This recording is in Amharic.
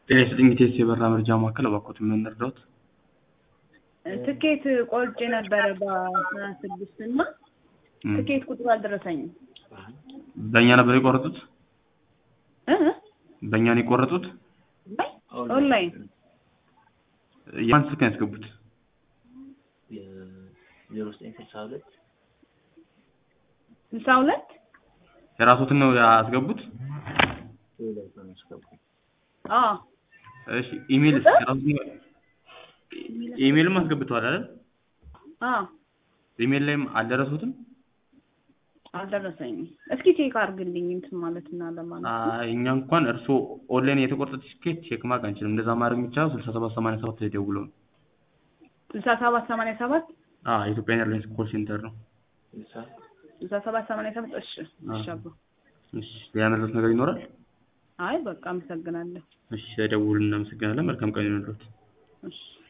ጤና ይስጥልኝ ኢቴስ የበራ መርጃ ማዕከል እባክዎት ምን ልርዳዎት? ትኬት ቆርጬ ነበረ በአስራ ስድስት እና እም፣ ትኬት ቁጥሩ አልደረሰኝም በእኛ ነበር የቆረጡት? እ በእኛ ነው የቆረጡት? ኦንላይን የማን ስልክ ነው ያስገቡት? ዜሮ ዘጠኝ ስልሳ ሁለት ስልሳ ሁለት የራስዎትን ነው ያስገቡት? ሁለት ነው ያስገባው። አዎ እሺ ኢሜል ቁጥር? የራስዎትን ኢሜልም አስገብተዋል አይደል? አዎ ኢሜል ላይም አልደረሱትም? አልደረሰኝም እስኪ ቼክ አድርግልኝ እንትን ማለት እና ለማለት ነው አይ እኛ እንኳን እርስዎ ኦንላይን የተቆረጠ ቲኬት ቼክ ማድረግ አንችልም። እንደዛ ማድረግ የሚቻለው ስልሳ ሰባት ሰማንያ ሰባት ላይ ደውለው ነው። ስልሳ ሰባት ሰማንያ ሰባት አዎ የኢትዮጵያ ኤርላይንስ ኮል ሴንተር ነው። ስልሳ ስልሳ ሰባት ሰማንያ ሰባት እሺ እሺ አባ እሺ ሌላ መረጃት ነገር ይኖራል? አይ በቃ አመሰግናለሁ እሺ ስለደውሉ እናመሰግናለን። መልካም ቀን ይሁንልዎት። እሺ